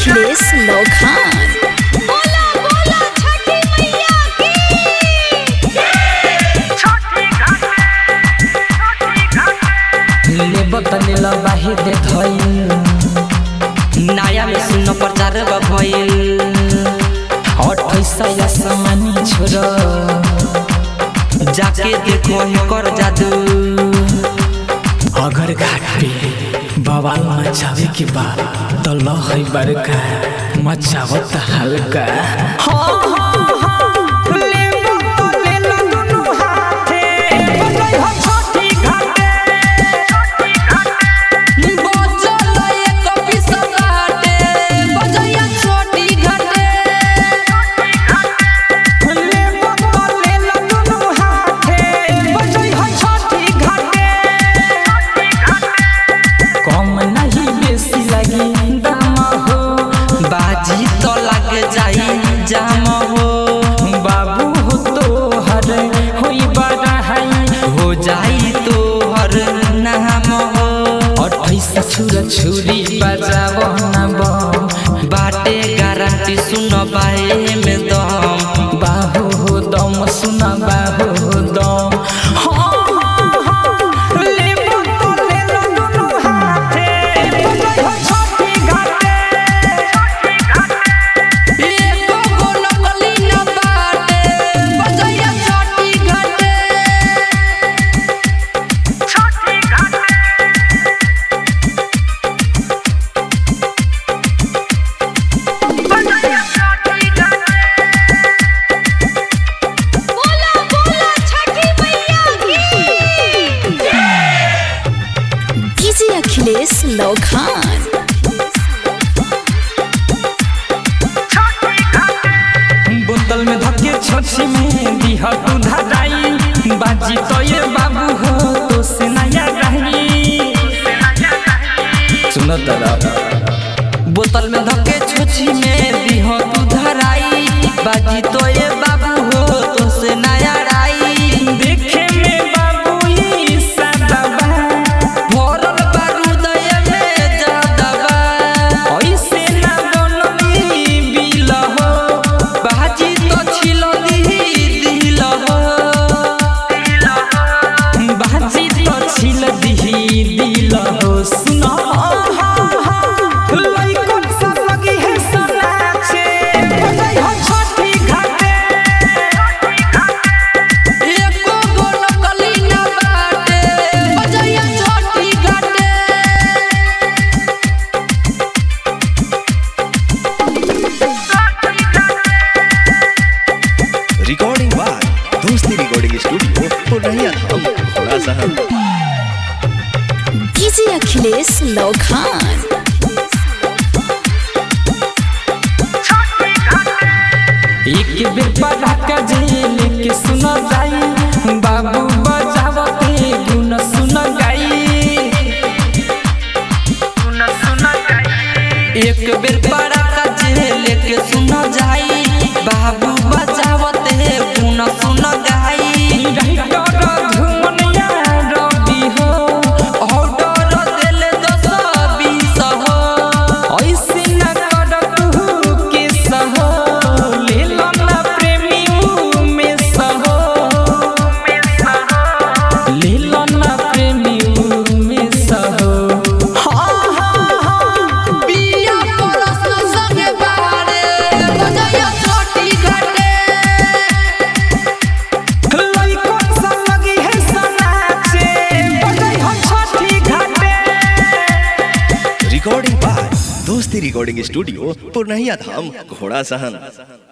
अखिलेश लोखान बोला बोला छठी मैया की लेब तनी लबाही देखइल नया में सुन प्रचार भइल अठाइस समानी छोड़ जाके देखो कर जादू अगर घाट पे बवाल मचावे के बाद तो लहई बड़का मचावत हल्का बचल एक पिसा घाटे बजैया छोटी घाटे कम नहीं बेसी लगी दाम हो बाजी तो लग जाई जाम हो बाबू हो तो हर होई बड़ा है हो जाई तो हर नाम हो अठाइस छुरा छुरी बजाव ना बम बाटे गारंटी सुन बाए में दम बाहु हो दम सुना बाहु हो दम एको गो नकली न बाटे बजैया छोटी घाटे बोला बोला छठी मैया की डीजे अखिलेश लोखान बोतल में धके छोची में दिह तू धराई बाजी तो ये बाबू हो तो से नया रही सुनो तरा बोतल में धके छोची में दिहो तू धराई बाजी तो ये बाबू हो तो से नया राई देखे में बाबू ई सदबा भरल बारूद में जादबा ऐसे ना बनली बिल हो बाजी तो छिल दिही दिल हो बाजी तो छिल दिही दिल हो सुनो लइकन सब लगी है सनाचे बजाई हो छठी घाटे एको गो नकली न बाटे बजैया छोटी घाटे recording by Dosti recording studio Purnia हम थोड़ा सा हम डीजे अखिलेश लोखान एक बेर पटाखा जेल के सुन जाई बाबू बजावते गुन सुन गाई एक बेर बड़ा कजे लेके सुन जाई बाबू बजावत है पुन सुन गाई राइटर धुमनिया रवि हो ऑर्डर देले दस बीस हो ऐसे न कर तू के सहो ले लो ना प्रेमी में सहो ले लो ना प्रेमी में सहो बिया परस संगे बारे बजैया छोटी घाटे लइकन सब लगी है सनाचे बजाई हो छठी घाटे recording by Dosti recording studio Purnia धाम घोड़ा सहन